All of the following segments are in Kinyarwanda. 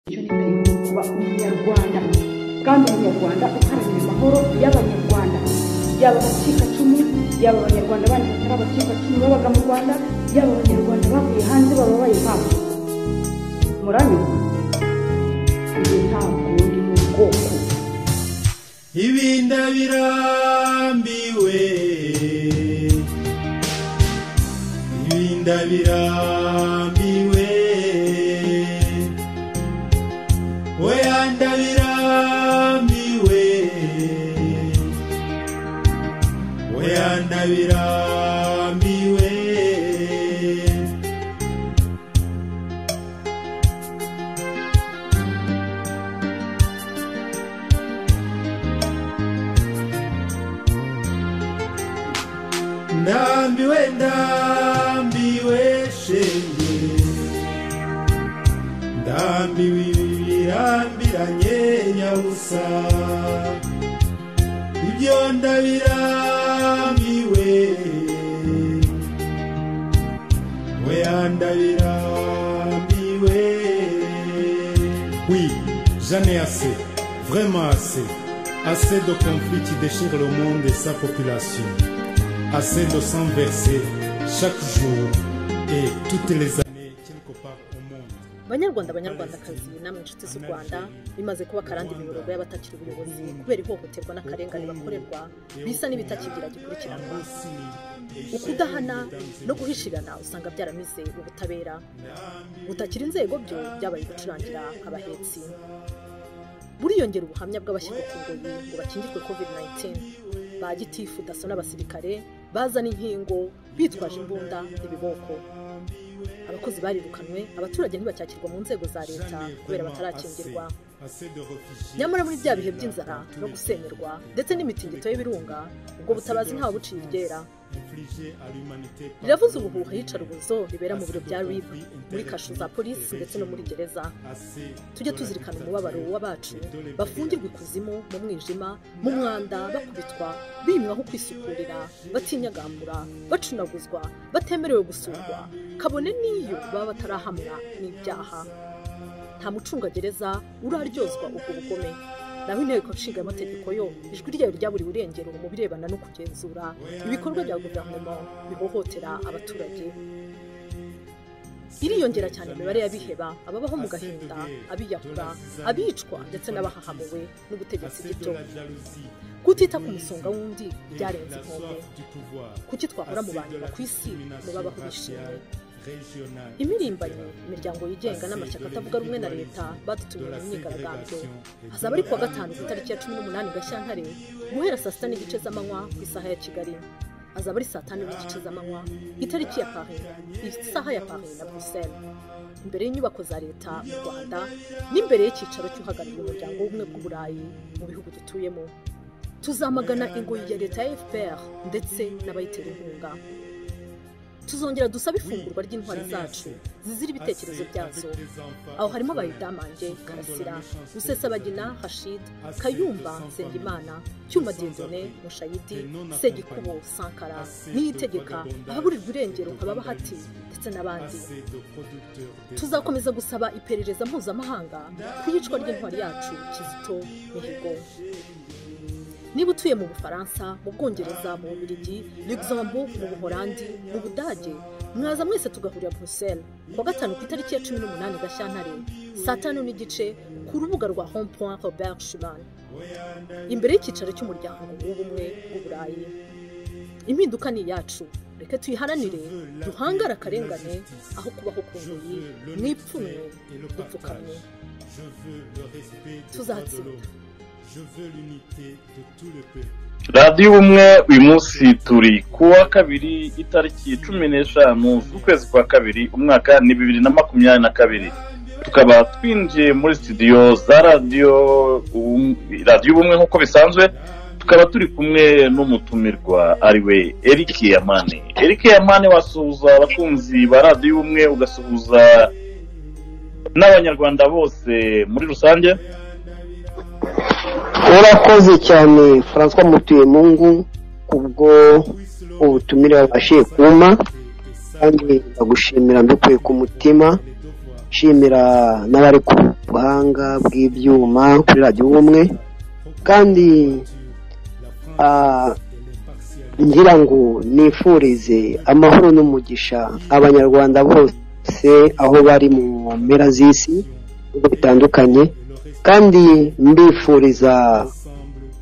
icyo niteye kuba umunyarwanda kandi umunyarwanda uharanira amahoro y'abanyarwanda yaba abacikacumu yaba abanyarwanda bandi batari abacikacumu babaga mu rwanda yaba abanyarwanda bavuye hanze bababaye impamvu muranyurwa ibi ntabwo ndi mu bwoko ibi ndabirambiwe ibi ndabirambiwe oya ndabirambiwe oya ndabirambiwe ndambiwe ndambiwe shenge ndambiwe ibi birambiranye nyabusa ibyo ndabirambiwe oya ndabirambiwe Oui, j'en ai assez, vraiment assez. Assez de conflits qui déchirent le monde et sa population. Assez de sang versé chaque jour et toutes les années quelque part au monde. banyarwanda banyarwandakazi namwe inshuti z'u rwanda bimaze kuba akarande imirongo y'abatakira ubuyobozi kubera ihohoterwa n'akarengane bakorerwa bisa n'ibitakigira gikurikiranwa ukudahana no guhishirana usanga byaramize ubutabera butakira inzego byo byabaye gucurangira abahetsi buriyongera ubuhamya bw'abashyirwa ku ngoyi ngo bakingirwe covid 19 ba gitifu daso n'abasirikare bazana inkingo bitwaje imbunda n'ibiboko abakozi barirukanwe abaturage ntibacyakirwa mu nzego za leta kubera batarakingirwa Assez de réfugiés. nyamara muri bya bihe by'inzara no gusemerwa ndetse n'imitingito y'ibirunga ubwo butabazi ntawe buciye iryera infligés à l'humanité par- riravuze ubuhuha iyicarubozo ribera mu biro bya rib muri kasho za polisi ndetse no muri gereza Assez tujye tuzirikana umubabaro w'abacu bafungirwa ikuzimu mu mwijima mu mwanda bakubitwa bimwaho kwisukurira batinyagambura bacunaguzwa batemerewe gusurwa kabone n'iyo baba batarahamwa n'ibyaha nta mucungagereza uraryozwa ubwo bugome naho inteko nshinga amategeko yo ijwi ryayo ryaburiwe irengero mu birebana no kugenzura ibikorwa bya guverinoma bihohotera abaturage iriyongera cyane imibare y'abiheba ababaho mu gahinda abiyahura abicwa ndetse n'abahahamuwe n'ubutegetsi Assez de bw'ibyo la jalousie. kutita ku musonga w'undi et byarenze la inkombe soif du pouvoir. kuki twahora mu Assez bantu de la ku isi ngo discrimination babaho bishimye raciale, régionale, impirimbanyi etc. imiryango yigenga n'amashyaka atavuga rumwe na leta badutumiye mu myigaragambyo hazaba ari kuwa gatanu ku itariki ya cumi n'umunani gashyantare guhera saa sita n'igice z'amanywa ku isaha ya kigali hazaba ari saa tanu n'igice z'amanywa itariki ya paris isaha ya paris na bruxelles imbere y'inyubako za leta mu rwanda n'imbere y'icyicaro cy'uhagarariye umuryango w'ubumwe bw'uburayi mu bihugu dutuyemo tuzamagana ingoyi ya leta ya fpr ndetse n'abayitera inkunga tuzongera dusabe ifungurwa ry'intwari zacu zizira ibitekerezo byazo aho harimo abayidamange karasira rusesabagina hashid kayumba nsengimana cyuma diyodone mushayidi segikubo sankara niyitegeka ahaburirwa irengero ababa hati ndetse n'abandi Assez de producteurs de- tuzakomeza gusaba iperereza mpuzamahanga ku iyicwa ry'intwari yacu kizito mihigo niba utuye mu bufaransa mu bwongereza mu bubiligi luxembourg mu buholandi mu budage mwaza mwese tugahurira bruxelles ku wa gatanu ku itariki ya cumi n'umunani gashyantare saa tanu n'igice ku rubuga rwa home point robert schuman imbere y'icyicaro cy'umuryango w'ubumwe bw'uburayi impinduka ni iyacu reka tuyiharanire duhangare akarengane aho kubaho ku ngoyi mwipfunwe dupfukamye Je veux le respect de Sous-Arts. droits de l'homme. Je veux l'unité de tout le peuple. radiyo ubumwe uyu munsi turi ku wa kabiri itariki cumi n'eshanu z'ukwezi kwa kabiri umwaka ni bibiri na makumyabiri na kabiri tukaba twinjiye muri studio za radiyo Ubum- radiyo ubumwe nk'uko bisanzwe tukaba turi kumwe n'umutumirwa ariwe eric yamani eric yamani wasuhuza abakunzi ba radiyo ubumwe ugasuhuza n'abanyarwanda bose muri rusange urakoze cyane francois mutuyemungu kubwo ubutumire wabashije kumpa kandi ndagushimira mbikuye ku mutima nshimira n'abari ku buhanga bw'ibyuma kuri radiyo ubumwe kandi ngira ngo nifurize amahoro n'umugisha abanyarwanda bose aho bari mu mpera z'isi ibihugu bitandukanye kandi mbifuriza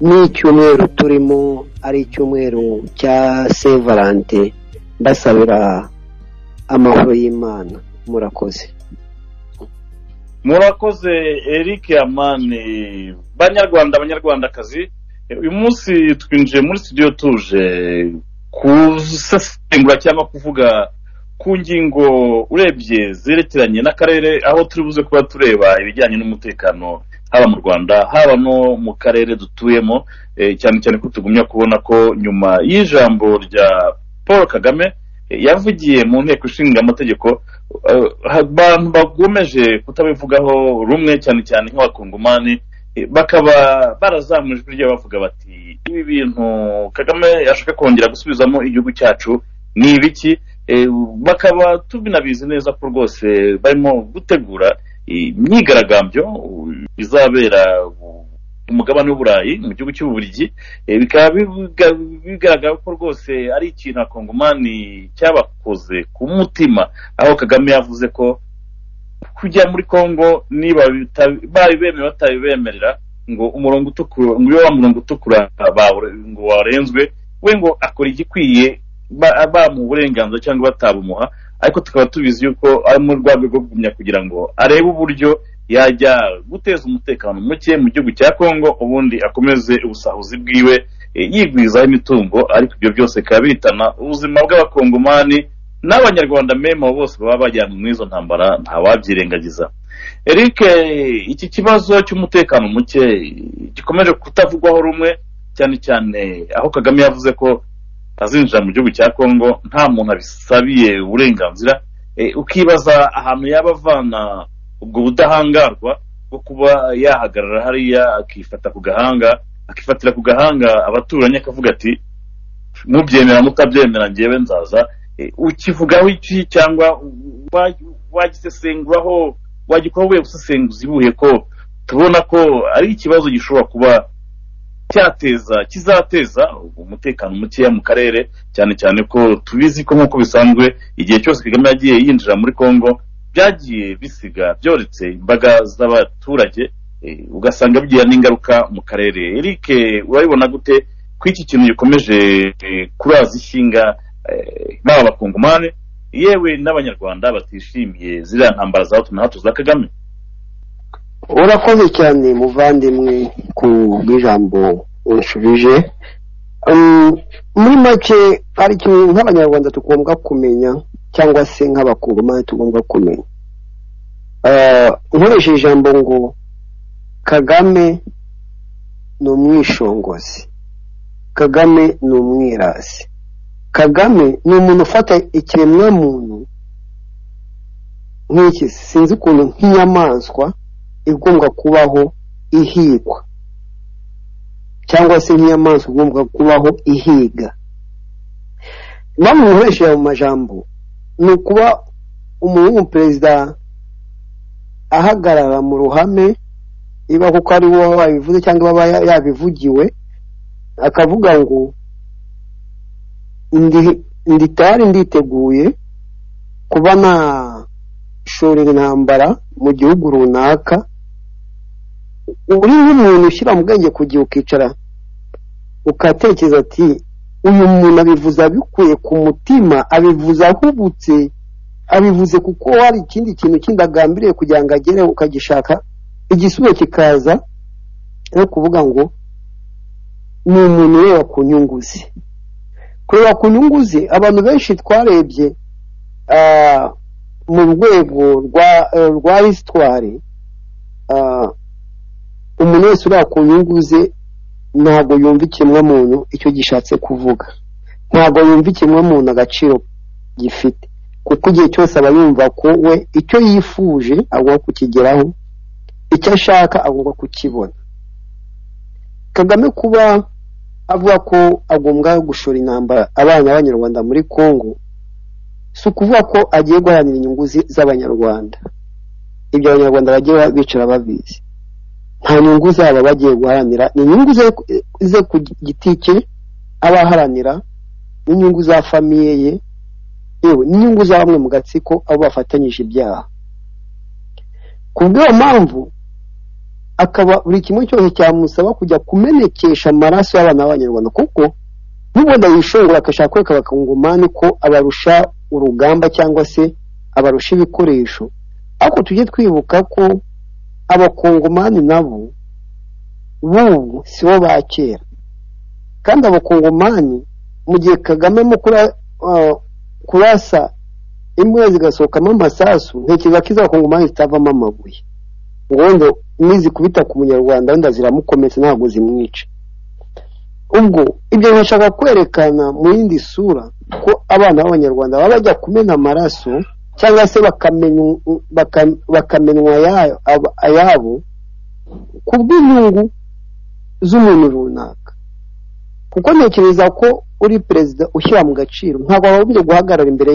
n'icyumweru turimo ari icyumweru cya sevarante mbasabira amahoro y'imana murakoze murakoze eric amani banyarwanda abanyarwandakazi uyu munsi twinjiye muri studio tuje gusesengura cyangwa kuvuga ku ngingo urebye zerekeranye n'akarere aho turi buze kuba tureba ibijyanye n'umutekano haba mu rwanda haba no mu karere dutuyemo cyane cyane ko tugumya kubona ko nyuma y'ijambo rya paul kagame yavugiye mu nteko ishinga amategeko abantu bagomeje kutabivugaho rumwe cyane cyane nk'abakongomani bakaba barazamura ijwi ryabo bavuga bati ibi bintu kagame yashaka kongera gusubizamo igihugu cyacu ni ibiki bakaba tubinabizi neza ko rwose barimo gutegura imyigaragambyo izabera ku mugabane w'uburayi mu gihugu cy'ububiligi bikaba bigaragara ko rwose ari ikintu akongomani cyabakoze ku mutima aho kagame yavuze ko kujya muri congo niba bari bemewe batabibemerera ngo umurongo utukura ngo iyo wa murongo utukura ngo warenzwe we ngo akora igikwiye bamuha uburenganzira cyangwa batabumuha ariko tukaba tubizi yuko ari mu rwego rwo kugumya kugira ngo arebe uburyo yajya guteza umutekano muke mu gihugu cya congo ubundi akomeze ubusahuzi bwiwe yigwizaho imitungo ariko ibyo byose bikaba bitana ubuzima bw'abakongomani n'abanyarwanda mema bose baba bajyanwe muri izo ntambara ntawabyirengagiza eric iki kibazo cy'umutekano muke gikomeje kutavugwaho rumwe cyane cyane aho kagame yavuze ko azinjira mu gihugu cya congo nta muntu abisabiye uburenganzira ukibaza ahantu yaba avana ubwo budahangarwa bwo kuba yahagarara hariya akifata ku gahanga akifatira ku gahanga abaturanyi akavuga ati mubyemera mutabyemera ngewe nzaza ukivugaho iki cyangwa wagisesenguraho wagikoraho ubuye gusesenguza ibuye ko tubona ko ari ikibazo gishobora kuba cyateza kizateza umutekano mukeya mu karere cyane cyane ko tubizi ko nk'uko bisanzwe igihe cyose kagame yagiye yinjira muri congo byagiye bisiga byoretse imbaga z'abaturage ugasanga bigira n'ingaruka mu karere eric urabibona gute ko iki kintu gikomeje kuraza ishinga baba abakongomani yewe n'abanyarwanda batishimiye ziriya ntambara za hato na hato za kagame urakoze cyane muvandimwe ku bw'ijambo ushubije muri make hari ikintu nk'abanyarwanda tugomba kumenya cyangwa se nk'abakongomani tugomba kumenya nkoresheje ijambo ngo kagame ni umwishongozi kagame ni umwirasi kagame ni umuntu ufata ikiremwamuntu nk'iki sinzi ukuntu nk'inyamaswa igomba kubaho ihigwa cyangwa se nk'inyamaswa igomba kubaho ihiga impamvu nkoresheje mu majambo ni ukuba umuhungu perezida ahagarara mu ruhame niba kuko ari wowe wabivuze cyangwa aba yabivugiwe akavuga ngo nditari nditeguye kuba nta shora intambara mu gihugu runaka uri nk'umuntu ushyira mu bwenge ku gihe ukicara ukatekereza ati uyu muntu abivuze abikuye ku mutima abivuze ahubutse abivuze kuko hari ikindi kintu kindi agambiriye kugira ngo agereho ukagishaka igisubizo kikaza no kuvuga ngo ni umuntu ureba ku nyungu ze kureba ku nyungu ze abantu benshi twarebye mu rwego rwa hisitwari umuntu wese ureba ku nyungu ze ntabwo yumva ikiremwamuntu icyo gishatse kuvuga ntabwo yumva ikiremwamuntu agaciro gifite kuko igihe cyose aba yumva ko we icyo yifuje agomba kukigeraho icyo ashaka agomba kukibona kagame kuba avuga ko agomba gushora intambara abana b'abanyarwanda muri congo si ukuvuga ko agiye guharanira inyungu z'abanyarwanda ibyo abanyarwanda bagiye bicara babizi nta nyungu zabo bagiye guharanira ni inyungu ze ku giti cye aba aharanira n'inyungu za famiye ye yewe n'inyungu za bamwe mu gatsiko abo bafatanyije ibyaha ku bw'iyo mpamvu akaba buri kimwe cyose cyamusaba kujya kumenekesha amaraso y'abana b'abanyarwanda kuko n'ubundi yishongora agashaka kwereka abakongomani ko abarusha urugamba cyangwa se abarusha ibikoresho ariko tujye twibuka ko abakongomani nabo bubu si bo ba kera kandi abakongomani mu gihe kagame mo kurasa imbwa zigasohokamo amasasu ntekereza ko izo abakongomani zitavamo amabuye ngo nizikubita ku munyarwanda wenda ziramukomeza ntabwo zimwica ubwo ibyo bishaka kwerekana mu yindi sura ko abana b'abanyarwanda baba bajya kumena amaraso cyangwa se bakamenywa ayabo ku bw'inyungu z'umuntu runaka kuko ntekereza ko uri perezida ushyira mu gaciro ntabwo wagombye guhagarara imbere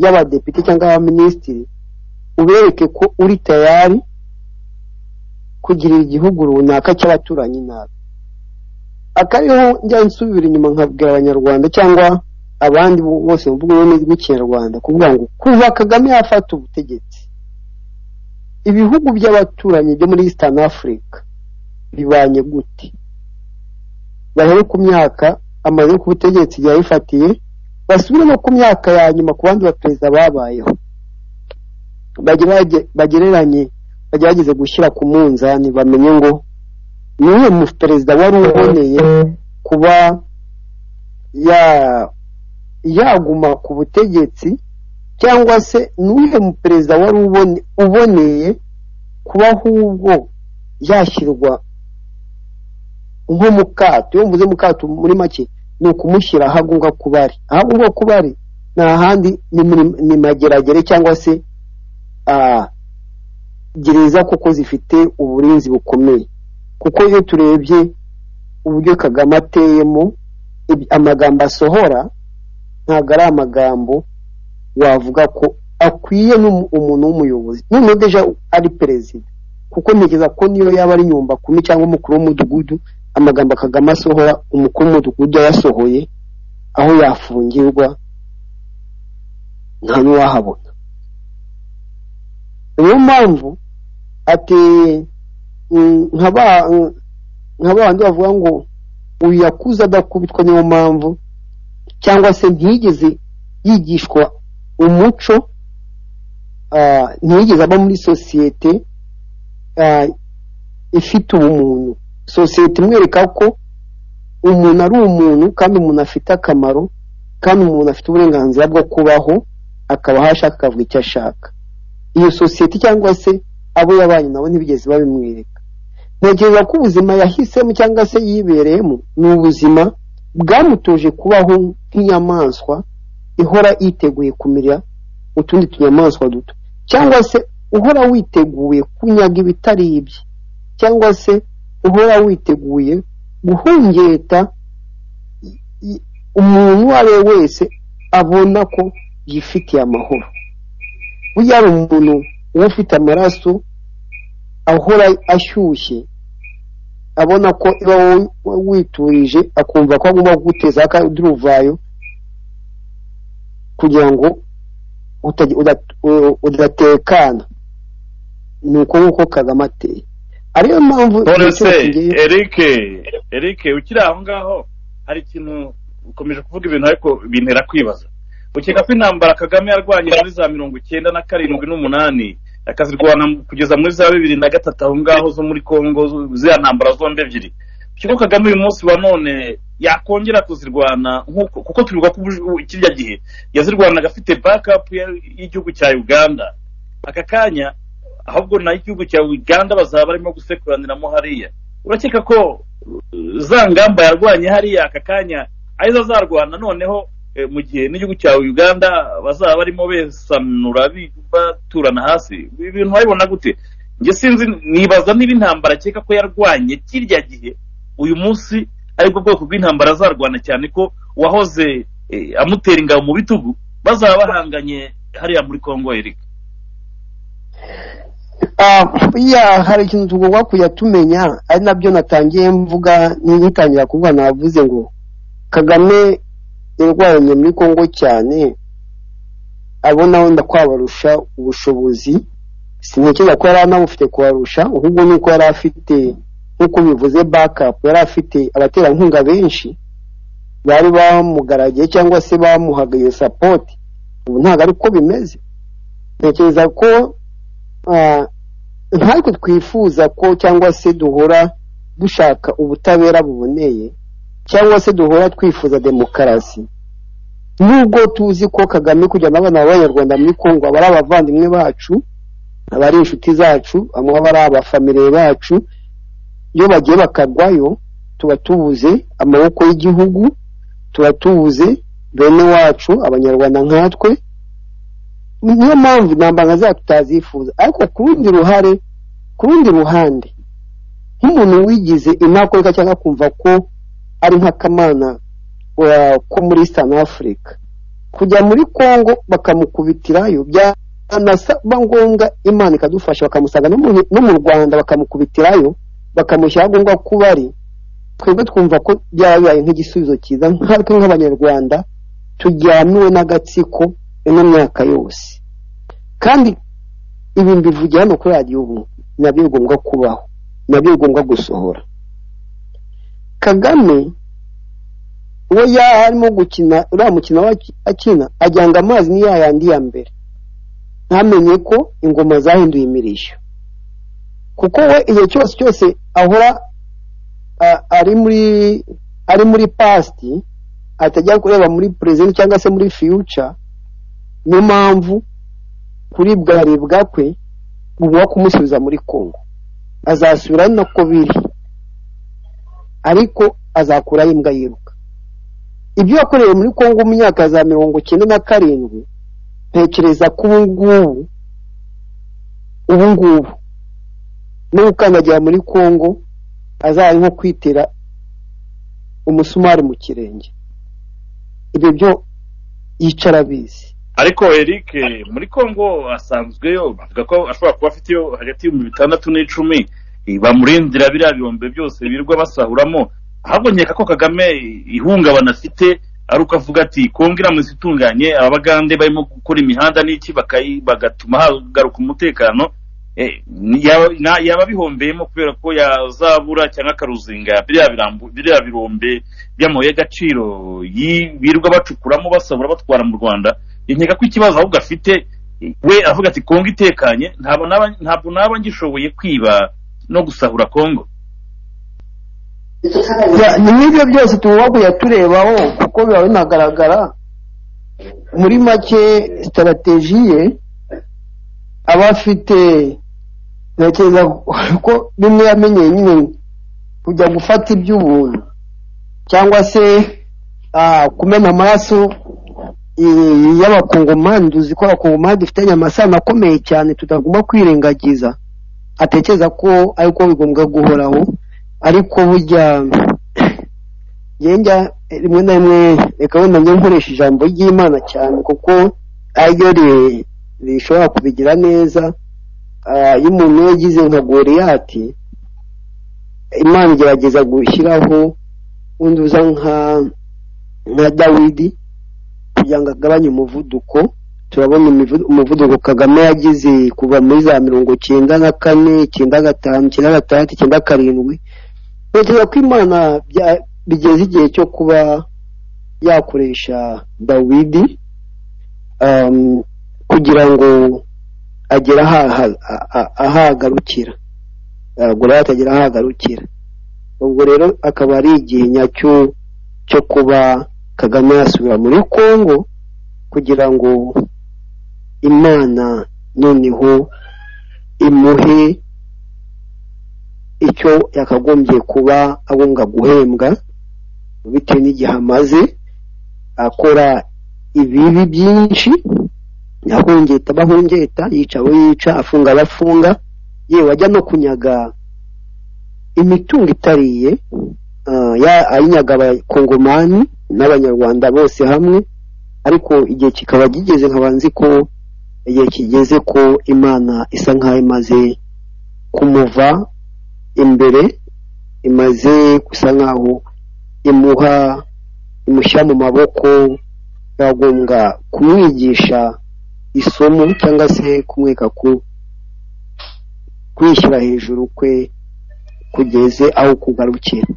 y'abadepite cyangwa abaminisitiri ubereke ko uri tayari kugirira igihugu runaka cy'abaturanyi nabi akariho njya nsubira inyuma nkabwira abanyarwanda cyangwa abandi bose bavuga ururimi rw'ikinyarwanda kuvuga ngo kuva kagame yafata ubutegetsi ibihugu by'abaturanyi byo muri eastern africa bibanye gute bahere ku myaka amaze ku butegetsi yayifatiye basubire no ku myaka ya nyuma ku bandi baperezida babayeho bagereranye bagerageze gushyira ku munzani bamenye ngo niwe mu perezida wari uboneye kuba ya yaguma ku butegetsi cyangwa se n'uhe mu perezida wari uboneye kuba ahubwo yashyirwa nko mu kato iyo mvuze mu kato muri make ni ukumushyira aho agomba kuba ari aho agomba kuba ari ni ahandi ni mageragere cyangwa se gereza kuko zifite uburinzi bukomeye kuko iyo turebye uburyo kagame ateyemo amagambo asohora ntabwo ari amagambo wavuga ko akwiye umuntu w'umuyobozi noneho deja ari perezida kuko ntekereza ko niyo yaba ari nyumba kumi cyangwa umukuru w'umudugudu amagambo kagame asohora umukuru w'umudugudu yayasohoye aho yafungirwa nta n'uwahabona niyo mpamvu ati nka bandi bavuga ngo uyu yakuze adakubitwa niyo mpamvu cyangwa se ntiyigeze yigishwa umuco ntiyigeze aba muri sosiyete ifite ubumuntu sosiyete imwereka ko umuntu ari umuntu kandi umuntu afite akamaro kandi umuntu afite uburenganzira bwo kubaho akaba aho ashaka akavuga icyo ashaka iyo sosiyete cyangwa se abo yabanye nabo ntibigeze babimwereka ntekereza ko ubuzima yahisemo cyangwa se yibereyemo ni ubuzima bwamutoje kubaho nk'inyamaswa ihora yiteguye kumira utundi tunyamaswa duto cyangwa se uhora witeguye kunyaga ibitari ibye cyangwa se uhora witeguye guhungeta umuntu uwo ari we wese abona ko yifitiye amahoro burya ari umuntu uba ufite amaraso ahora ashyushye abona ko iyo witurije akumva ko agomba kuguteza akandi uruvayo kugira ngo udatekana ni uko nguko kagame ateye ariyo mpamvu eric eric ukiri aho ngaho hari ikintu ukomeje kuvuga ibintu ariko bintera kwibaza ukeka ko intambara kagame yarwanye muri za mirongo icyenda na karindwi n'umunani akazirwana kugeza muri za bibiri na gatatu aho ngaho zo muri congo ziriya ntambara zombi ebyiri kigo kagame uyu munsi wa none yakongera kuzirwana kuko turibuka ko kirya gihe yazirwanaga afite bakapu y'igihugu cya uganda aka kanya ahubwo igihugu cya uganda bazaba barimo gusekuraniramo hariya urakeka ko za ngamba yarwanye hariya aka kanya arizo azarwana noneho eh, mu gihe n'igihugu cya uganda bazaba barimo besanura baturana hasi ibi bintu wabibona gute njye sinzi nibaza niba intambara akeka ko yarwanye kirya gihe uyu munsi aribwo bwoko bw'intambara azarwana cyane ko uwahoze eh, amutera ingabo mu bitugu bazaba bahanganye hariya muri congo erika ya hari ikintu tugomba kujya tumenya ari nabyo natangiye mvuga n'igitangira kuvuga navuze ngo kagame yarwanye muri congo cyane abona wenda kwabarusha ubushobozi sintekereza ko yari anabufite kubarusha ahubwo ni uko yari afite nk'uko bivuze bakapu yari afite abaterankunga benshi bari bamugaragiye cyangwa se bamuhaga iyo sapoti ubu ntabwo ari ko bimeze ntekereza ko ntabwo twifuza ko cyangwa se duhora dushaka ubutabera buboneye cyangwa se duhora twifuza demokarasi nubwo tuzi ko kagame kujyana abana b'abanyarwanda muri kongo aba ari abavandimwe bacu aba ari inshuti zacu bamwe aba ari abafamiliye bacu iyo bagiye bakagwayo tuba tubuze amaboko y'igihugu tuba tubuze bene wacu abanyarwanda nkatwe niyo mpamvu intambara zacu tutazifuza ariko ku rundi ruhare ku rundi ruhande nk'umuntu wigize inakoreka cyangwa kumva ko ari nk'akamana ko muri Eastern Africa kujya muri congo bakamukubitirayo byanasaba ngombwa imana ikadufasha bakamusanga no mu rwanda bakamukubitirayo bakamushyiraho ngombwa ko bari twebwe twumva ko byabaye nk'igisubizo cyiza nkatwe nk'abanyarwanda tujyaniwe n'agatsiko ino myaka yose kandi ibi mbivugira hano kuri radiyo ubu nabyo bigomba kubaho nabyo bigomba gusohora kagame uwo yari arimo gukina uriya mukino akina ajyanga amazi ni ya yandi ya mbere ntamenye ko ingoma zahinduye imirishyo kuko we igihe cyose cyose ahora ari muri ari muri pasti atajya kureba muri perezida cyangwa se muri fiyuca niyo mpamvu kuribwaribwa kwe bugomba kumusubiza muri kongo azasubira ari nako biri ariko azakuraho imbwa yiruka ibyo yakorewe muri kongo mu myaka za mirongo icyenda na karindwi ntekereza ko ubu ngubu ubu ngubu no gukandagira muri kongo azaba nko kwitera umusumari mu kirenge ibyo byo yicara abizi ariko eric muri congo asanzweyo bavuga ko ashobora kuba afite iyo hagati y'ibihumbi bitandatu n'icumi bamurindira biriya bihumbi byose birirwa basahuramo ahubwo nkeka ko kagame ihungabana afite ari uko avuga ati kongo iramutse itunganye abagande barimo gukora imihanda n'iki bagatuma hagaruka umutekano yaba bihombeyemo kubera ko yazabura cyangwa akaruzinga biriya birombe by'amabuye y'agaciro birirwa bacukuramo basabura batwara mu rwanda nkeka ko ikibazo ahubwo afite we avuga ati kongo itekanye ntabwo naba ngishoboye kwiba no gusahura kongo ni nk'ibyo byose tugomba kujya turebaho kuko biba binagaragara muri make sitarategi ye aba afite ntekereza ko bimwe yamenyeye nyine kujya gufata iby'ubuntu cyangwa se kumena amaraso y'abakongomani tuzi ko abakongomani dufitanye amasano akomeye cyane tutagomba kwirengagiza atekereza ko ariko bigombwa guhoraho ariko burya ngenda rimwe na rimwe reka wenda njye nkoresha ijambo ry'imana cyane kuko ayo rishobora kubigira neza iyo umuntu yagize nka goriyati imana igerageza gushyiraho undi uza nka dawidi kugira ngo agabanye umuvuduko turabona umuvuduko kagame yagize kuva muri za mirongo icyenda na kane icyenda gatanu icyenda gatandatu icyenda karindwi ntekereza ko imana bigeze igihe cyo kuba yakoresha dawidi kugira ngo agere ahagarukira goriyati atagera ahagarukira ubwo rero akaba ari igihe nyacyo cyo kuba kagame yasubira muri congo kugira ngo imana noneho imuhe icyo yakagombye kuba agomba guhembwa bitewe n'igihe amaze akora ibibi byinshi ahongeta abahongeta yica abo yica afunga abafunga yewe ajya no kunyaga imitungo itariye ayinyaga abakongomani n'abanyarwanda bose hamwe ariko igihe kikaba kigeze nkaba nzi ko igihe kigeze ko imana isa nkaho imaze kumuva imbere imaze gusa nkaho imuha imushyira mu maboko yagombwa kumwigisha isomo cyangwa se kumweka ku kwishyira hejuru kwe kugeze aho kugarukira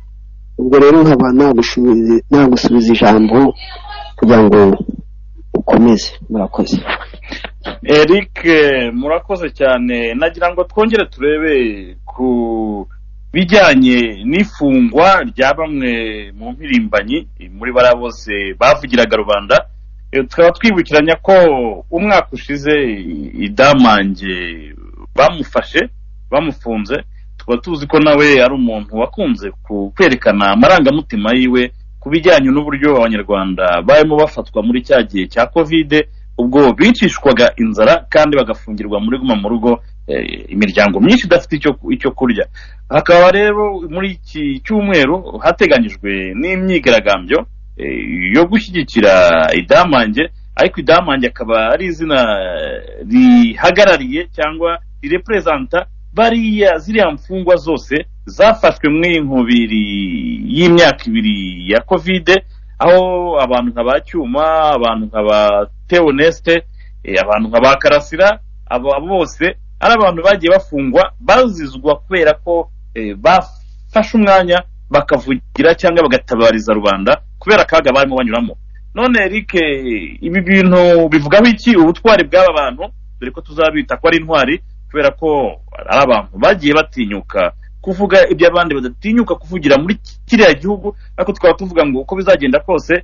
ubwo rero nkaba nagusubiza ijambo kugira ngo ukomeze murakoze eric murakoze cyane nagira ngo twongere turebe ku bijyanye n'ifungwa rya bamwe mu mpirimbanyi muri bariya bose bavugiraga rubanda tukaba twibukiranya ko umwaka ushize idamange bamufashe bamufunze tukaba tuzi ko nawe ari umuntu wakunze kwerekana amarangamutima yiwe ku bijyanye n'uburyo abanyarwanda barimo bafatwa muri cya gihe cya kovide ubwo bicishwaga inzara kandi bagafungirwa muri guma mu rugo imiryango myinshi idafite icyo kurya hakaba rero muri iki cyumweru hateganyijwe n'imyigaragambyo yo gushyigikira idamange ariko idamange akaba ari izina rihagarariye cyangwa rireperezanta bariya ziriya mfungwa zose zafashwe muri nkubiri y'imyaka ibiri ya kovide aho abantu nka ba cyuma abantu nka ba teonesite abantu nka ba karasira aba bose ari abantu bagiye bafungwa bazizwa kubera ko bafashe umwanya bakavugira cyangwa bagatabariza rubanda kubera akaga barimo banyuramo none Eric ibi bintu bivugaho iki ubutwari bw'aba bantu dore ko tuzabita ko ari intwari kubera ko ari abantu bagiye batinyuka kuvuga ibyo abandi badatinyuka kuvugira muri kiriya gihugu ariko tukaba tuvuga ngo uko bizagenda kose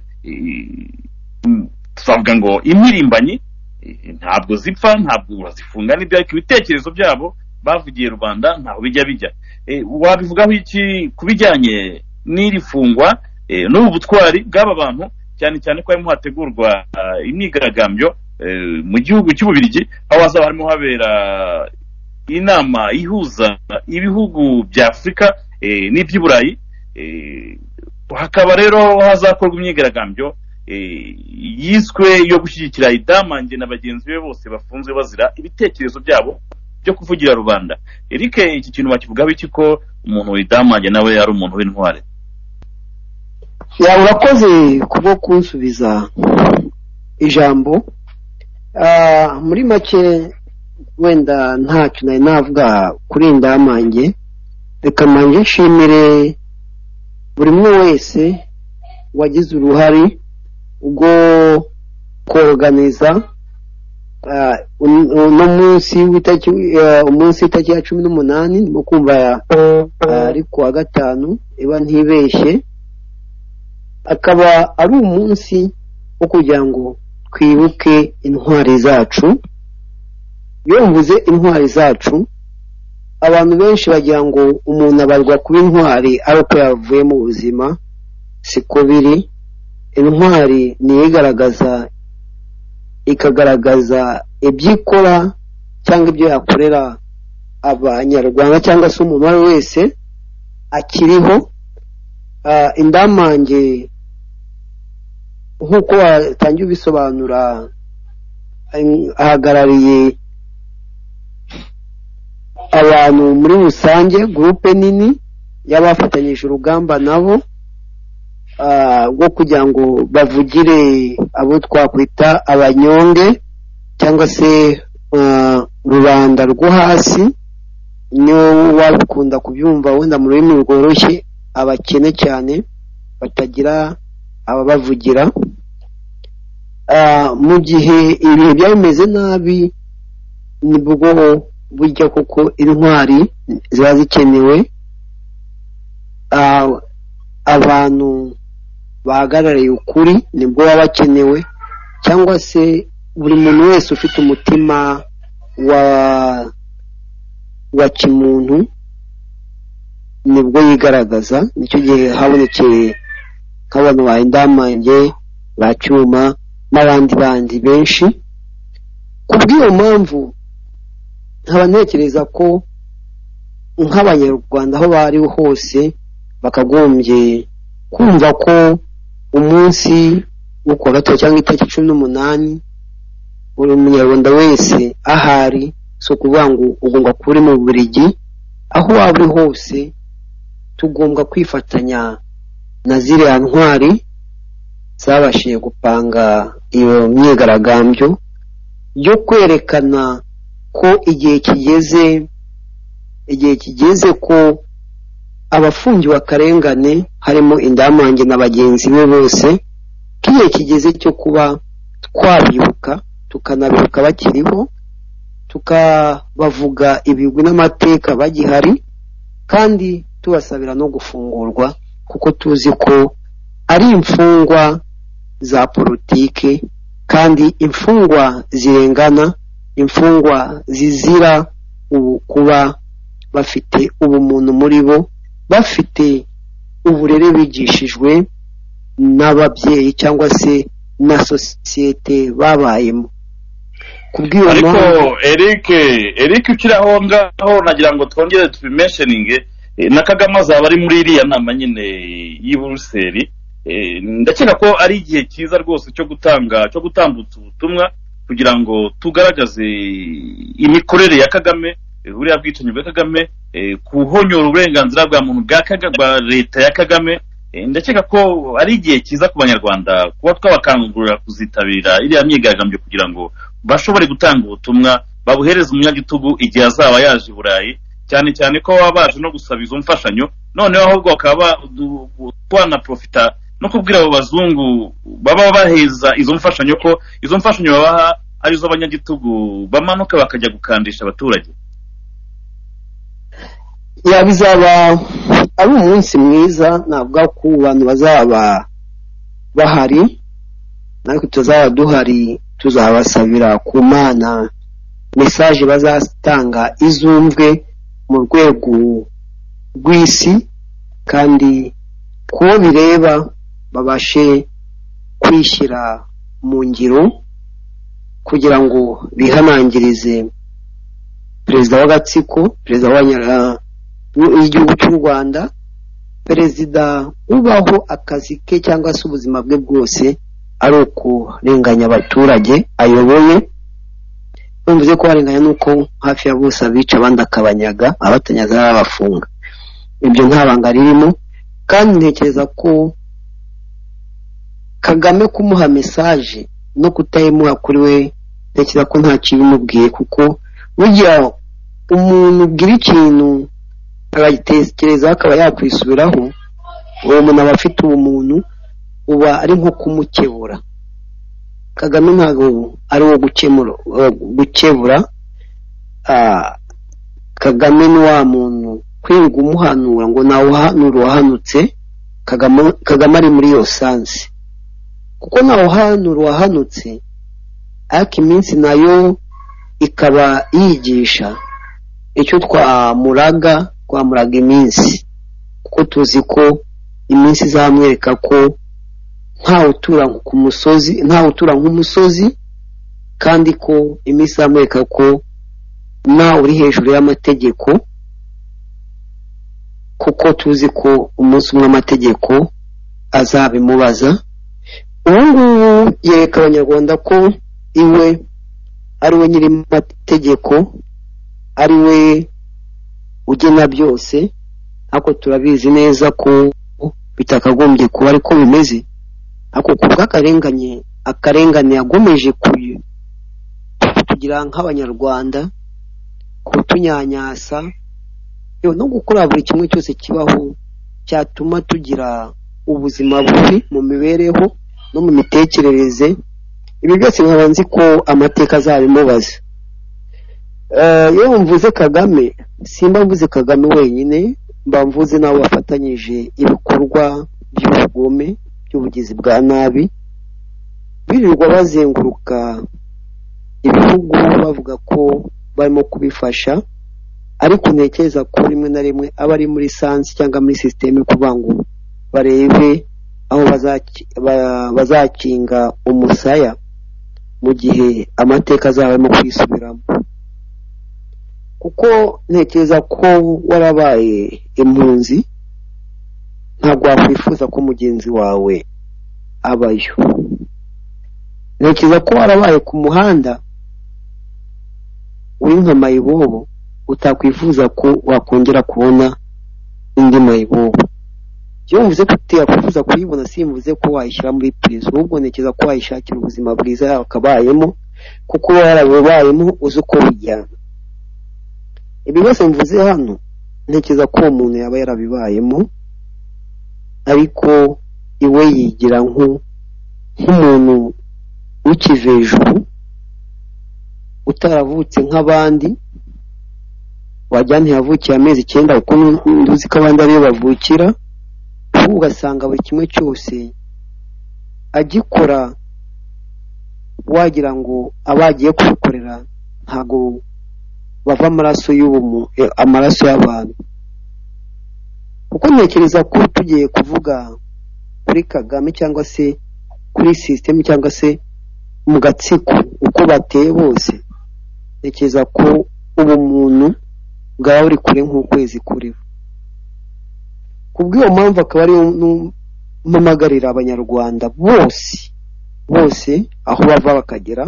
tuzavuga ngo impirimbanyi ntabwo zipfa ntabwo urazifunga n'ibyo ariko ibitekerezo byabo bavugiye rubanda ntaho bijya bijya wabivugaho iki ku bijyanye n'iri fungwa n'ubu butwari bw'aba bantu cyane cyane ko harimo hategurwa imyigaragambyo mu gihugu cy'ububirigi aho hazaba harimo habera inama ihuza ibihugu bya afurika n'iby'iburayi hakaba rero hazakorwa imyigaragambyo yiswe yo gushyigikira idamange na bagenzi be bose bafunzwe bazira ibitekerezo byabo byo kuvugira rubanda erike iki kintu bakivugaho iki ko umuntu widamange nawe ari umuntu w'intwari yaba urakoze kubwo kunsubiza ijambo muri make wenda ntacyo nari navuga kuri indamange reka manje nshimire buri umwe wese wagize uruhare rwo koroganiza uno munsi w'itariki ya cumi n'umunani ndimo kumva ari ku wa gatanu iba ntibeshye akaba ari umunsi wo kugira ngo twibuke intwari zacu iyo mvuze intwari zacu abantu benshi bagira ngo umuntu abarwa kuba intwari ari uko yavuye mu buzima siko biri intwari niyo igaragaza ikagaragaza ibyo ikora cyangwa ibyo yakorera abanyarwanda cyangwa se umuntu uwo ari we wese akiriho indamange nk'uko watangiye ubisobanura ahagarariye abantu muri rusange gurupe nini y'abafatanyije urugamba nabo rwo kugira ngo bavugire abo twakwita abanyonge cyangwa se rubanda rwo hasi niyo wakunda kubyumva wenda mu rurimi rworoshye abakene cyane batagira ababavugira mu gihe ibihe byari bimeze nabi nibwo burya kuko intwari ziba zikenewe abantu bahagarariye ukuri nibwo baba bakenewe cyangwa se buri muntu wese ufite umutima wa wa kimuntu nibwo yigaragaza nicyo gihe habonekeye nk'abantu baye indamange ba cyuma n'abandi bandi benshi ku bw'iyo mpamvu nkaba ntekereza ko nk'abanyarwanda aho bariho hose bakagombye kumva ko umunsi wo kuwa gatatu cyangwa itariki cumi n'umunani buri munyarwanda wese ahari si ukuvuga ngo ugomba kuba uri mu burigi aho waba uri hose tugomba kwifatanya na ziriya ntwari zabashije gupanga iyo myigaragambyo yo kwerekana ko igihe kigeze igihe kigeze ko abafungiwe akarengane harimo indamange na bagenzi be bose ko igihe kigeze cyo kuba twabibuka tukanabibuka bakiriho tukabavuga ibigwi n'amateka bagihari kandi tubasabira no gufungurwa kuko tuzi ko ari imfungwa za politike kandi imfungwa zirengana imfungwa zizira ubu kuba bafite ubumuntu muri bo bafite uburere bigishijwe n'ababyeyi cyangwa se na sosiyete babayemo kubw'iyo ariko mpamvu eric eric ukiri aho ngaho nagira ngo twongere tubimensheninge eh, na kagame azaba ari muri iriya nama nyine y'i buruseli Eh, ndakeka ko ari igihe cyiza rwose cyo gutanga cyo gutambutsa ubutumwa kugira ngo tugaragaze imikorere ya kagame eh, buriya bwicanyi bwa kagame eh, kuhonyora uburenganzira bwa muntu bwa Kaga- bwa leta ya kagame Eh, ndakeka ko ari igihe cyiza ku banyarwanda kuba twabakangurira kuzitabira iriya myigaragambyo kugira ngo bashobore gutanga ubutumwa babuhereza umunyagitugu igihe azaba yaje i burayi cyane cyane ko baba baje no gusaba izo mfashanyo noneho ahubwo bakaba badu- twanaprofita no kubwira abo bazungu baba baheza izo mfashanyo ko izo mfashanyo babaha ari zo abanyagitugu bamanuka bakajya gukandisha abaturage ya bizaba ari umunsi mwiza navuga ko bantu bazaba bahari natwe tuzaba duhari tuzabasabira ku mana mesaje bazatanga izumvwe mu rwego rw'isi kandi kuwo bireba babashe kwishyira mu ngiro kugira ngo bihanangirize perezida w'agatsiko perezida w'abanyarwanda y'igihugu cy'u rwanda perezida ubaho akazi ke cyangwa se ubuzima bwe bwose ari ukurenganya abaturage ayoboye bumvuze ko barenganya nuko hafi ya bose abica abandi akabanyaga abatanyaza arabafunga ibyo nta banga ririmo kandi ntekereza ko kagame kumuha mesaje no kutayimuha kuri we ntekereza ko nta bimubwiye kuko burya umuntu ubwira ikintu agagitekerezaho akaba yakwisubiraho uwo muntu aba afite ubumuntu uba ari nko kumukebura kagame ntabwo ari uwo gukemura uh, gukebura Ah, kagame ni wa muntu kwirirwa umuhanura ngo nawe uhanura uwahanutse Kagame- kagame ari muri iyo sansi kuko nawe uhanura uwahanutse ariko iminsi nayo ikaba yigisha icyo twamuraga twamuraga iminsi kuko tuzi ko iminsi izamwereka ko ntawe utura ku musozi ntawe utura nk'umusozi kandi ko iminsi izamwereka ko ntawe uri hejuru y'amategeko kuko tuzi ko umunsi umwe amategeko azabimubaza ubu ngubu yereka abanyarwanda ko iwe ari we nyiri amategeko ari we ugena byose ariko turabizi neza ko bitakagombye kuba ariko bimeze ariko ku bw'akarengane akarengane yagomeje kuyu- kutugira nk'abanyarwanda kutunyanyasa yewe no gukora buri kimwe cyose kibaho cyatuma tugira ubuzima bubi mu mibereho no mu mitekerereze ibi byose nkaba nzi ko amateka azabimubaza Eh, iyo mvuze kagame simba mvuze kagame wenyine mba mvuze n'abo bafatanyije ibikorwa by'ubugome by'ubugizi bwa nabi birirwa bazenguruka ibihugu bavuga ko barimo kubifasha ariko ntekereza ko rimwe na rimwe aba ari muri sansi cyangwa muri sisiteme kugira ngo barebe aho bazaki- ba- bazakinga umusaya mu gihe amateka azaba arimo kwisubiramo kuko ntekereza ko warabaye impunzi ntabwo wakwifuza ko mugenzi wawe abayo ntekereza ko warabaye ku muhanda uri nka mayibobo utakwifuza ko wakongera kubona indi mayibobo iyo mvuze ko utiyakwifuza kuyibona simvuze ko wayishyira muri pirizo ahubwo ntekereza ko wayishakira ubuzima bwiza yakabayemo kuko uba warabubayemo uzi uko bijyana ibi byose mvuze hano ntekereza ko uwo muntu yaba yarabibayemo ariko iwe yigira nku- nk'umuntu ukiva hejuru utaravutse nk'abandi wagira ntiyavukiye amezi icyenda kuko ntuzi ko abandi ariyo bavukira ahubwo ugasanga buri kimwe cyose agikora wagira ngo abo agiye kubikorera ntabwo bava amaraso y'ubumu eh, amaraso y'abantu kuko ntekereza ko tugiye kuvuga kuri kagame cyangwa se kuri sisitemu cyangwa se mu gatsiko uko bateye bose ntekereza ko ubu muntu bwaba buri kure nk'ukwezi kuriho kubw'iyo mpamvu akaba ariyo nu- mpamagarira abanyarwanda bose bose aho bava bakagera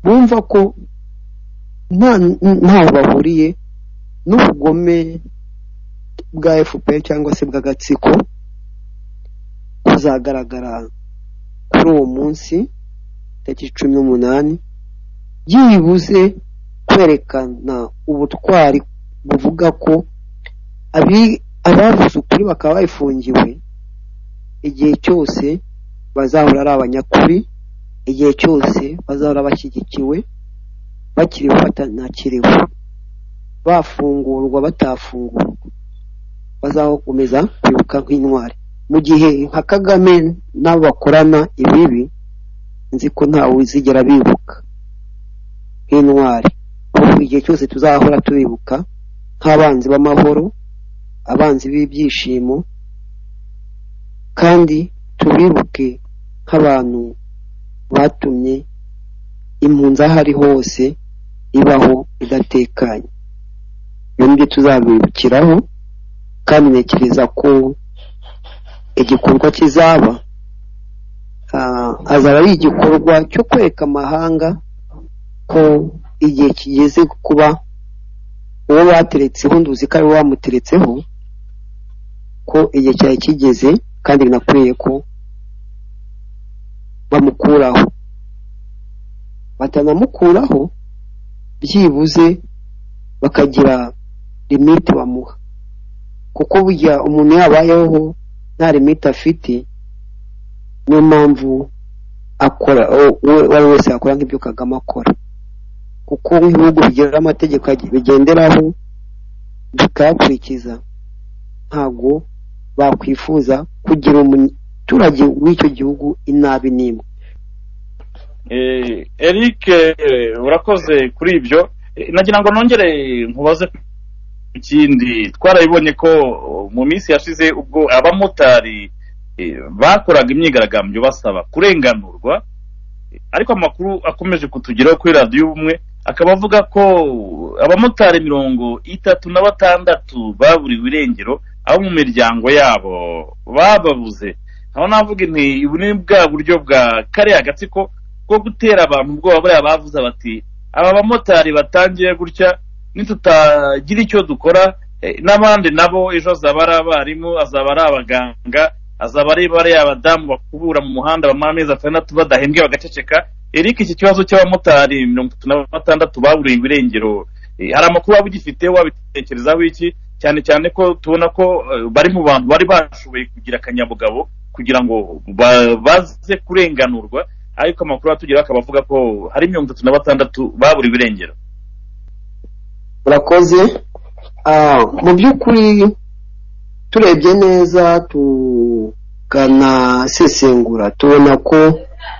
bumva ko nta ntaho bahuriye n'ubugome bwa fpr cyangwa se bw'agatsiko kuzagaragara kuri uwo munsi tariki cumi n'umunani byibuze kwerekana ubutwari buvuga ko abi- abavuze ukuri bakaba bafungiwe igihe cyose bazahora ari abanyakuri igihe cyose bazahora bashyigikiwe bakiriho batanakiriwe bafungurwa batafungurwa bazakomeza kwibuka nk'intwari mu gihe nka kagame n'abo bakorana ibibi nzi ko ntawe uzigera bibuka nk'intwari ahubwo igihe cyose tuzahora tubibuka nk'abanzi b'amahoro abanzi b'ibyishimo kandi tubibuke nk'abantu batumye impunzi aho ari hose ibaho idatekanye ibyo nibyo tuzabibukiraho kandi ntekereza ko igikorwa kizaba ah, azaba ari igikorwa cyo kwereka amahanga ko igihe kigeze kuba uwo bateretseho nduzi ko ari we wamuteretseho ko igihe cyari kigeze kandi binakwiye ko bamukuraho batanamukuraho byibuze bakagira limite bamuha kuko burya umuntu yabayeho nta limite afite niyo mpamvu akora uwo uwo ari we wese yakora nk'ibyo kagame akora kuko nk'ibihugu bigira amategeko agi- bigenderaho bikayakurikiza ntabwo bakwifuza kugira umuturage w'icyo gihugu inabi n'imwe Eh, Eric eh, urakoze kuri ibyo Eh, nagira ngo nongere nkubaze ku kindi twarabibonye ko oh, mu minsi yashize ubwo abamotari eh, bakoraga imyigaragambyo basaba kurenganurwa Eh, ariko amakuru akomeje kutugeraho kuri radiyo ubumwe akaba avuga ko abamotari mirongo itatu na batandatu baburiwe irengero abo mu miryango yabo bababuze aho navuga nti ubu ni bwa buryo bwa kariya gatsiko bwo gutera abantu ubwoba buriya bavuze bati aba bamotari batangiye gutya nitutagira icyo dukora eh, n'abandi nabo ejo azaba ari abarimu azaba ari abaganga azaba ari bariya abadamu bakubura mu muhanda bamara amezi atandatu badahembwe bagaceceka eric iki kibazo cy'abamotari mirongo itatu na batandatu baburiwe irengero eh, hari amakuru waba ugifite wabitekerezaho iki cyane cyane ko tubona ko eh, bari mu bantu bari bashoboye kugira akanyabugabo kugira ngo ba- baze kurenganurwa ariko amakuru atugeraho akaba avuga ko hari mirongo itatu na batandatu babura ibirengero urakoze Ah, mu by'ukuri turebye neza tukanasesengura tubona ko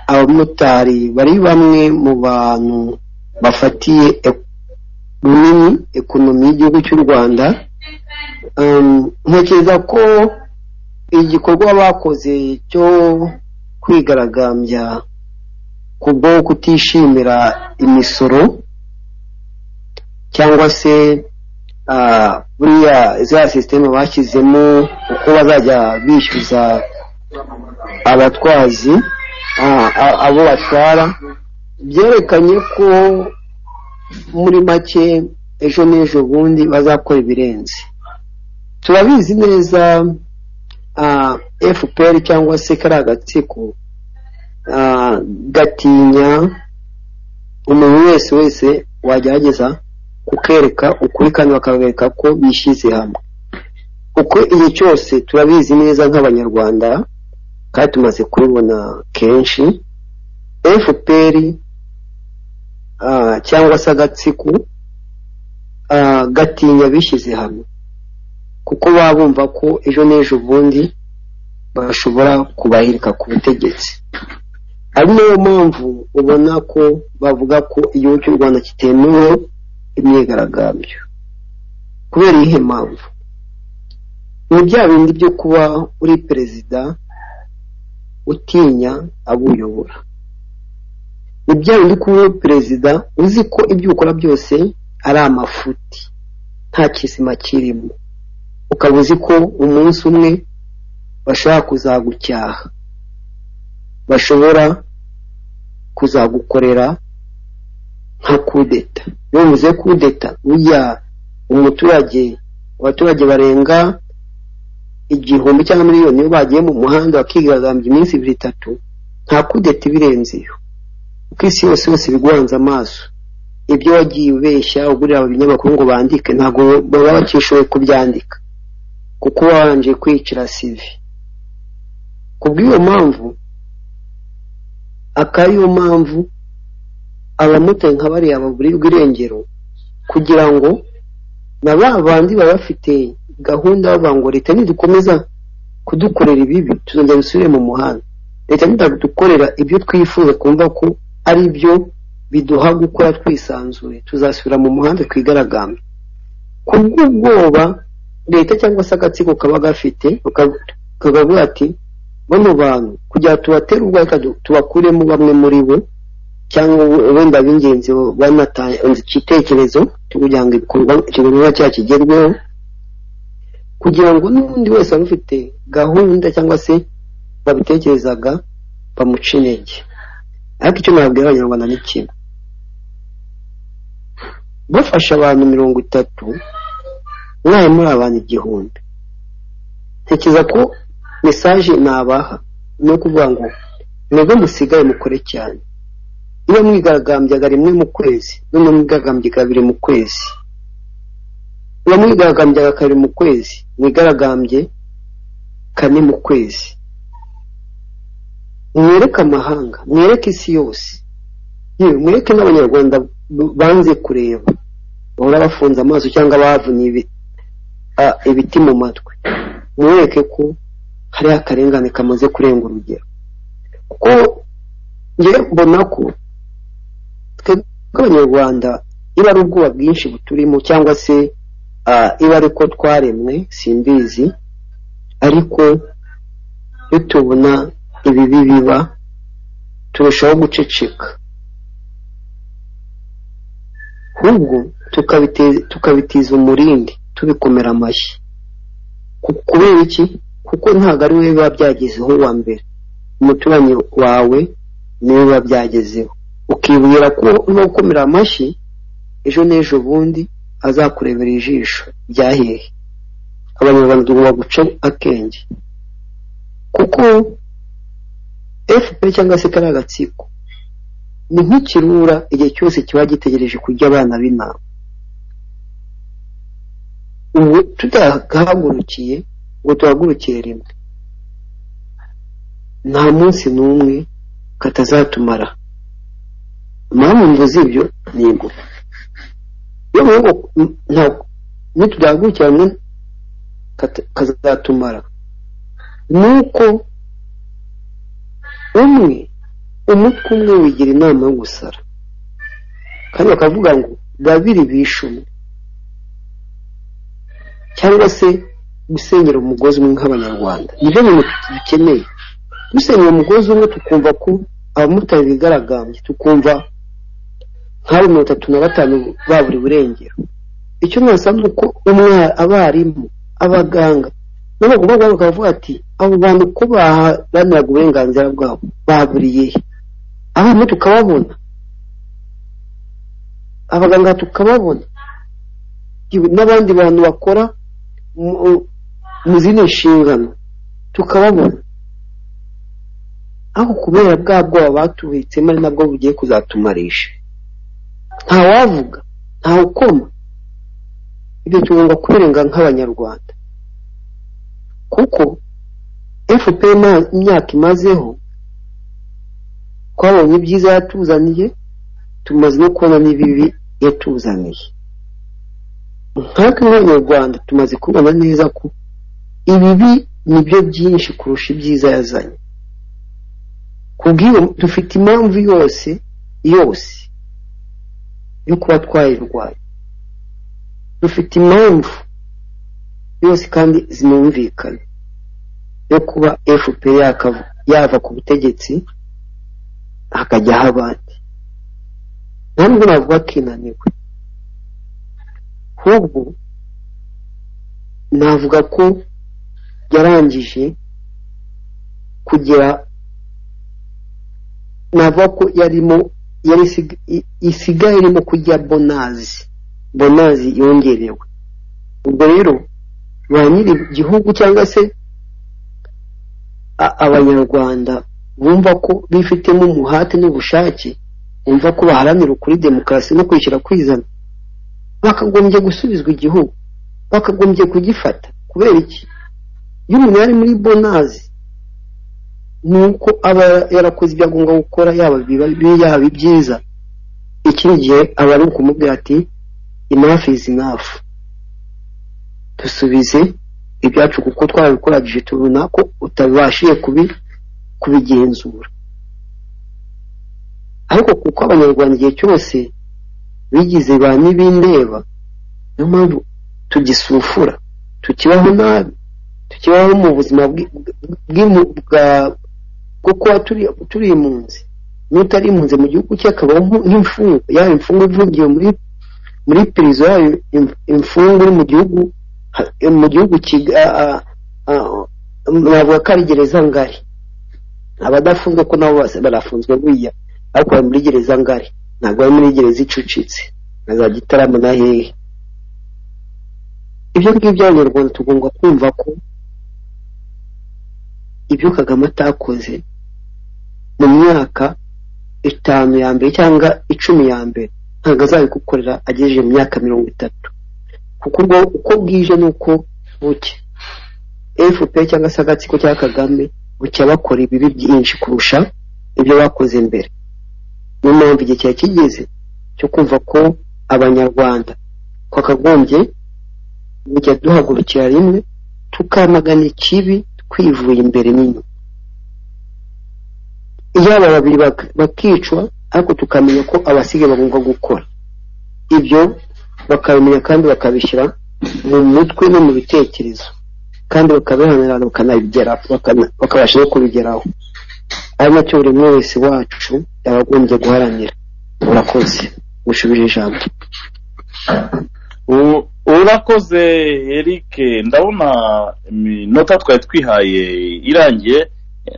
abamotari bari bamwe mu bantu bafatiye e- runini ekonomi y'igihugu cy'u rwanda Um, ntekereza ko igikorwa bakoze cyo kwigaragambya kubwo kutishimira imisoro cyangwa se ah, buriya za sisiteme bashyizemo uko bazajya bishyuza abatwazi ah, a- abo batwara byerekanye ko muri make ejo n'ejo bundi bazakora ibirenze turabizi neza ah, fpr cyangwa se kariya gatsiko ah, gatinya umuntu wese wese wagerageza kukereka ukuri kandi bakabereka ko bishyize hamwe uko igihe cyose turabizi neza nk'abanyarwanda kandi tumaze kubibona kenshi fpr ah, cyangwa se agatsiko ah, gatinya bishyize hamwe kuko baba bumva ko ejo n'ejo bundi bashobora kubahirika ku butegetsi ari nayo mpamvu ubona ko bavuga ko igihugu cy'u rwanda kitemewe imyigaragambyo kubera iyihe mpamvu ni bya bindi byo kuba uri perezida utinya abo uyobora ni bya bindi kuba uri perezida uzi ko ibyo ukora byose ari amafuti nta kizima kirimo ukaba uzi ko umunsi umwe bashobora kuzagucyaha bashobora kuzagukorera nka kudeta iyo bivuze kudeta burya umuturage abaturage barenga igihumbi cyangwa miliyoni iyo bagiye mu muhanda bakigaragambya iminsi ibiri itatu nta kudeta ibirenze iyo kuko isi yose yose biguhanze amaso ibyo wagiye ubeshya ugurira ibinyamakuru ngo bandike ntabwo baba bakishoboye kubyandika kuko wabanje kwicira sivi ku bw'iyo mpamvu akaba ariyo mpamvu abamotari nka bariya baburirwa irengero kugira ngo na ba bandi baba bafite gahunda bavuga ngo leta nidukomeza kudukorera ibibi tuzongera dusubire mu muhanda leta nidadukorera ibyo twifuza kumva ko ari byo biduha gukora twisanzuye tuzasubira mu muhanda twigaragambye kubw'ubwoba leta cyangwa se agatsiko kaba gafite kakavuga ati bano bantu kugira ngo tubatere ubwo reka du- tubakuremo bamwe muri bo cyangwa wenda b'ingenzi bo- banatanze igitekerezo cyo kugira ngo ibikorwa ikiganiro cyacu kigerweho kugira ngo n'undi wese wari ufite gahunda cyangwa se babitekerezaga bamuca intege ariko icyo nababwira abanyarwanda ni kimwe bafashe abantu mirongo itatu mwaye muri abantu igihumbi ntekereza ko mesaje nabaha ni ukuvuga ngo mwebwe musigaye mukore cyane iyo mwigaragambyaga rimwe mu kwezi none mwigaragambyaga kabiri mu kwezi iyo mwigaragambyaga kabiri mu kwezi mwigaragambye kane mu kwezi mwereke amahanga mwereke isi yose yewe mwereke n'abanyarwanda b- banze kureba bahora bafunze amaso cyangwa bavunye ibi- a- ibiti mu matwi mwereke ko hariho akarengane kamaze kurenga urugero kuko njye mbona ko twebwe nk'abanyarwanda iba ari ubwoba bwinshi buturimo cyangwa se ah, iba ari ko twaremwe simbizi ariko iyo tubona ibibi biba turushaho guceceka ahubwo tukabite- tukabitiza umurindi tubikomera amashyi Ku- kubera iki kuko ntabwo ari wowe biba byagezeho wa mbere umuturanyi wawe niwe biba byagezeho ukibwira ko no gukomera amashyi ejo n'ejo bundi azakurebera ijisho byahehe abanyarwanda tugomba guca akenge kuko fpr cyangwa se kariya gatsiko ni nk'ikirura igihe cyose kiba gitegereje kurya abana b'intama ubu tutahagurukiye ngo tuhagurukire rimwe nta munsi n'umwe katazatumara impamvu mvuze ibyo ni ingoma iyo mvuze ngo n- nta- nitudahagurukira rimwe kata- kazatumara ni uko umwe umutwe umwe wigira inama yo gusara kandi bakavuga ngo babiri bishe umwe cyangwa se gusenyera umugozi umwe nk'abanyarwanda nibyo bintu dukeneye dusenyera umugozi umwe tukumva ko abamotari bigaragambye tukumva nk'abo mirongo itatu na batanu baburi burengero icyo nasanzwe uko abarimu abaganga n'abagomba bakavuga ati abo bantu uko baharaniraga uburenganzira bwabo baburiye he abana tukababona abaganga tukababona n'abandi bantu bakora mu zindi nshingano tukababona aho kubera bwa bwoba batuhitsemo ari nabwo bugiye kuzatumarisha ntawavuga ntawukoma ibyo tugomba kubirenga nk'abanyarwanda kuko fpr imyaka imazeho twabonye ibyiza yatuzaniye tumaze no kubona n'ibibi yatuzaniye nkatwe nk'abanyarwanda tumaze kubona neza ko ibibi ni byo byinshi kurusha ibyiza yazanye kubw'iyo dufite impamvu yose yose yo kuba twayirwanya dufite impamvu yose kandi zinumvikana yo kuba fpr yava ku butegetsi hakajyaho abandi nta nubwo navuga ko inaniwe ahubwo navuga ko yarangije kugira navuga ko yarimo yari isigaye irimo kurya bonazi bonazi yongerewe ubwo rero ba nyiri igihugu cyangwa se abanyarwanda bumva ko bifitemo umuhate n'ubushake bumva ko baharanira ukuri demokarasi no kwishyira kwizana bakagombye gusubizwa igihugu bakagombye kugifata kubera iki iyo umuntu yari muri bonazi ni uko aba yarakoze ibyo agomba gukora yaba yaba ibyiza ikindi gihe aba ari ukumubwira ati inafu izi inafu dusubize ibyacu kuko twabikoragije tubona ko utabashije kubi kubigenzura ariko kuko abanyarwanda igihe cyose bigize ba n'ibindeba niyo mpamvu tugisufura tukibaho nabi tukibaho mu buzima bwo kuba turi impunzi n'utari impunzi mu gihugu cye akabaho nk'imfungwa yaba imfungwa ifungiye muri muri pirizo yaba imfungwa iri mu gihugu mu gihugu navuga ko ari gereza ngari abadafunzwe ko nabo bose barafunzwe buriya ariko bari muri gereza ngari ntabwo bari muri gereza icucitse na za gitarama na hehe ibyo ngibyo abanyarwanda tugomba kumva ko ibyo kagame atakoze mu myaka itanu ya mbere cyangwa icumi ya mbere ntabwo azabigukorera agejeje mu myaka mirongo itatu kuko uko bwije ni uko buke fpr cyangwa se agatsiko cya kagame bucya bakora ibibi byinshi kurusha ibyo bakoze mbere niyo mpamvu igihe cyari kigeze cyo kumva ko abanyarwanda twakagombye bujya duhagurukira rimwe tukamagana ikibi twivuye imbere n'inyuma yaba babiri bakicwa ariko tukamenya ko abasigaye bagomba gukora ibyo bakabimenya kandi bakabishyira mu mutwe no mu bitekerezo kandi bakabihanira bakanabigeraho bakabasha no kubigeraho ari nacyo buri umwe wese wacu yabagombye guharanira urakoze gusubira ijambo urakoze eric ndabona iminota twari twihaye irangiye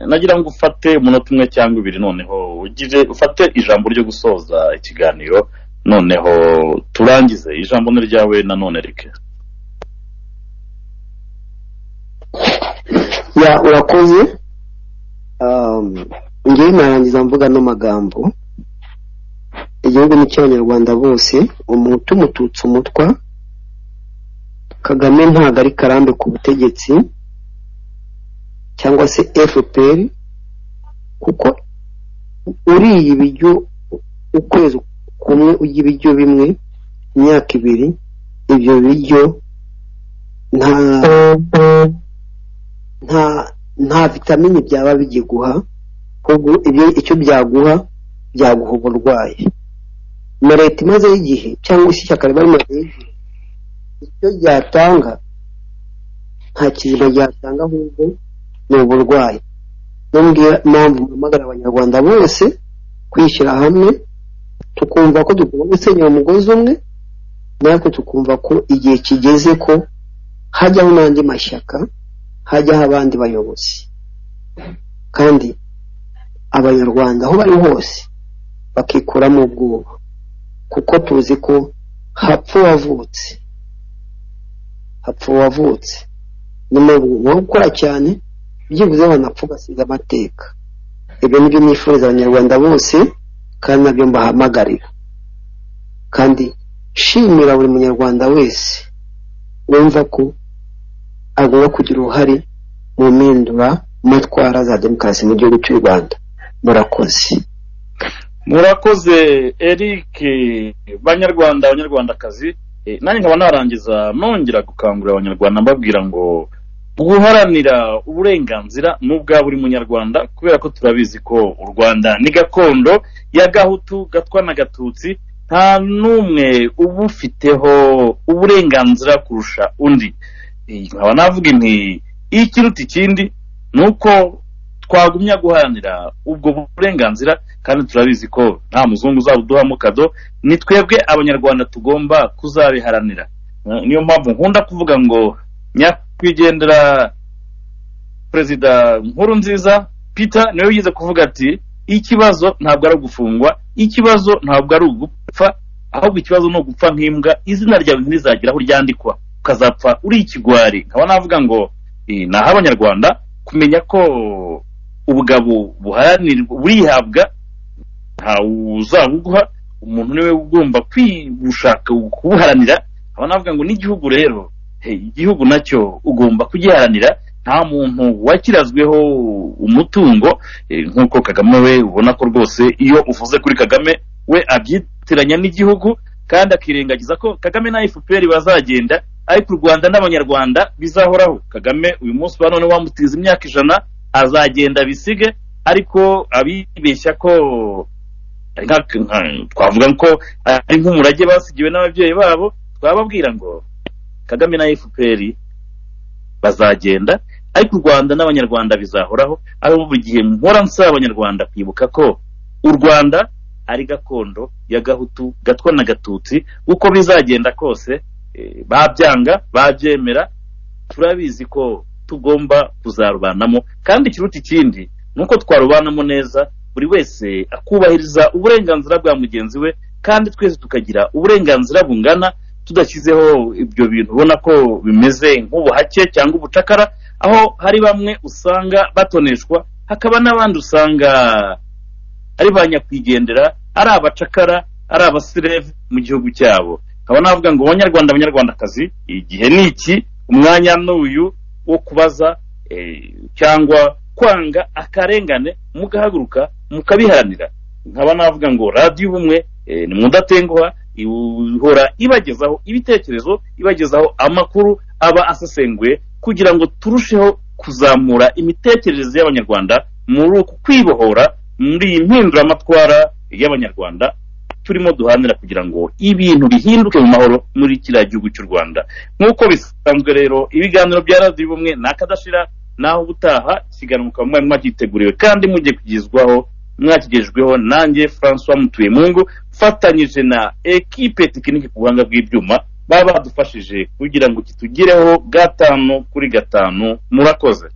nagira ngo ufate umunota umwe cyangwa ibiri noneho ugire ufate ijambo ryo gusoza ikiganiro noneho turangize ijambo ni ryawe nanone eric ya urakoze ngewe narangiza mvuga ano magambo igihugu ni cy'abanyarwanda bose umuhutu umututsi umutwa kagame ntabwo ari karambe ku butegetsi cyangwa se fpr kuko uriye ibiryo ukwezi kumwe ujya ibiryo bimwe imyaka ibiri ibyo biryo nta nta nta vitamini byaba bigiguha icyo byaguha byaguha uburwayi na leta imaze igihe cyangwa se ishyaka riba rimaze igihe icyo ryatanga nta kizima yatanga ahubwo ni uburwayi nubwira impamvu mpamagara abanyarwanda bose kwishyira hamwe tukumva ko tugomba gusenyera umugozi umwe natwe tukumva ko igihe kigeze ko hajyaho n'andi mashyaka hajyaho abandi bayobozi kandi abanyarwanda aho bari hose bakikuramo ubwoba kuko tuzi ko hapfa uwavutse hapfa uwavutse nyuma yo gukora cyane byibuze wanapfa ugasiga amateka ibyo nibyo nifuriza abanyarwanda bose kandi nabyo mbahamagarira kandi shimira buri munyarwanda wese wumva ko agomba kugira uruhare mu mpindura matwara za demokarasi mu gihugu cy'u rwanda murakoze murakoze eric banyarwanda abanyarwandakazi Eh, nanjye nkaba narangiza nongera gukangurira abanyarwanda mbabwira ngo guharanira uburenganzira ni ubwa buri munyarwanda kubera ko turabizi ko u rwanda ni gakondo ya gahutu gatwa na gatutsi nta n'umwe uba ufiteho uburenganzira kurusha undi Eh, nkaba navuga nti ikiruta ikindi ni uko twagumya guharanira ubwo burenganzira kandi turabizi ko nta muzungu uzabuduhamo kado ni twebwe abanyarwanda tugomba kuzabiharanira Eh, niyo mpamvu nkunda kuvuga ngo nyakwigendera perezida nkuru nziza peter niwe wigize kuvuga ati ikibazo ntabwo ari ugufungwa ikibazo ntabwo ari ugupfa ahubwo ikibazo ni ugupfa nk'imbwa izina ryawe ntirizagera aho ryandikwa ukazapfa uri ikigwari nkaba navuga ngo eh, naho abanyarwanda kumenya ko ubugabo buharanirwa burihabwa ntawuzabuguha umuntu niwe ugomba kwibushaka kubuharanira aba navuga ngo n'igihugu rero hey, igihugu nacyo ugomba kugiharanira nta muntu wakirazweho umutungo eh, nk'uko kagame we ubona ko rwose iyo uvuze kuri kagame we abyitiranya n'igihugu kandi akirengagiza ko kagame na fpr bazagenda ariko u rwanda n'abanyarwanda bizahoraho kagame uyu munsi wa none wamutiza imyaka ijana azagenda bisige ariko abibeshya ko nka- nka- twavuga ko ari nk'umurage basigiwe n'ababyeyi babo twababwira ngo kagame na fpr bazagenda ariko u rwanda n'abanyarwanda bizahoraho aho buri gihe mpora nsaba abanyarwanda kwibuka ko u rwanda ari gakondo ya gahutu gatwa na gatutsi uko bizagenda kose eh, babyanga babyemera turabizi ko tugomba kuzarubanamo kandi ikiruta ikindi ni uko twarubanamo neza buri wese akubahiriza uburenganzira bwa mugenzi we kandi twese tukagira uburenganzira bungana tudashyizeho ibyo bintu ubona ko bimeze nk'ubuhake cyangwa ubucakara aho hari bamwe usanga batoneshwa hakaba n'abandi usanga ari ba nyakwigendera ari abacakara ari abasireve mu gihugu cyabo nkaba navuga ngo banyarwanda banyarwandakazi igihe ni iki umwanya n'uyu wo kubaza eh, cyangwa kwanga akarengane mugahaguruka mukabiharanira nkaba navuga ngo radiyo ubumwe eh, ni mudatenguha ihora ibagezaho ibitekerezo ibagezaho amakuru aba asesenguye kugira ngo turusheho kuzamura imitekerereze y'abanyarwanda muri uku kwibohora muri iyi mpinduramatwara y'abanyarwanda turimo duhanira kugira ngo ibintu bihinduke mu mahoro muri kiriya gihugu cy'u rwanda nk'uko bisanzwe rero ibiganiro bya radiyo bumwe ni akadashira naho ubutaha ikiganiro mukaba mwari mwakiteguriwe kandi mugiye kugezwaho mwakigejweho nanjye francois mutuyemungu mfatanyije na ekipe tekinike ku buhanga bw'ibyuma baba badufashije kugira ngo kitugereho gatanu kuri gatanu murakoze